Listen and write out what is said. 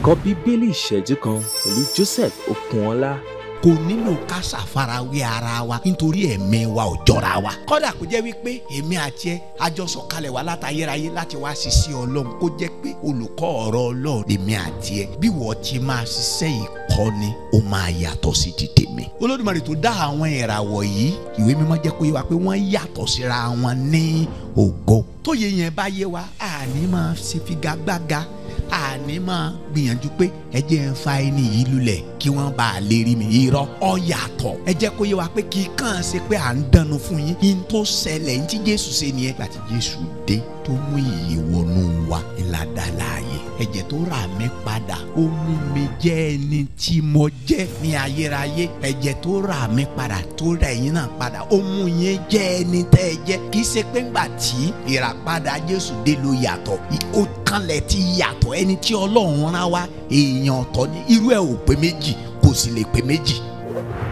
ẹ̀kọ́ bíbélì ìṣẹ́jú kan pẹ̀lú Joseph Okunọlá. kò nílò ká ṣàfarawé ara wa nítorí ẹ̀mí wa ò jọra wa. kódà kó jẹ́ wípé èmi àti ẹ àjọsọ kalẹ̀ wá látayérayé láti wá ṣiṣẹ́ ọlọ́run kó jẹ́ pé olùkọ́ ọ̀rọ̀ ọlọ́run èmi àti ẹ bí wọ́n ti máa ṣiṣẹ́ ìkọ́ni ó máa yàtọ̀ sí ti tèmi. olódùmarè tó dá àwọn ìràwọ̀ yìí ìwé mímọ́ jẹ́ kó yé wa pé wọ́n yàtọ̀ síra wọn ní ògo. tóye yẹn bá yé wa àní máa ṣe figagbága àní máa gbìyànjú pé ẹ jẹ́ ń fa ẹni yìí lulẹ̀ kí wọ́n bá a lè rí mi irọ́ ọ yàtọ̀ ẹ jẹ́ kó yé wa pé kì í kàn ṣe pé à ń dánu fún yín yín tó ṣẹlẹ̀ ní tí Jésù ṣe nìyẹn láti Jésù dé tó mú ìyè wọnú wa ìlàdà láàyè ẹ̀jẹ̀ tó rà mí padà ó mú mi jẹ́ ẹni tí mo jẹ́ ní ayérayé ẹ̀jẹ̀ tó rà mí padà tó rà ẹ̀yin náà padà ó mú yín jẹ́ ẹni tẹ́ ẹ jẹ́ kì í ṣe pé ńgbà tí ìràpadà Jésù dé ló yàtọ̀ ó kanlẹ̀ ti yàtọ̀ ẹni tí Ọlọ́run rán wá èèyàn ọ̀tọ̀ ní irú ẹ̀ ò pé méjì kò sì lè pé méjì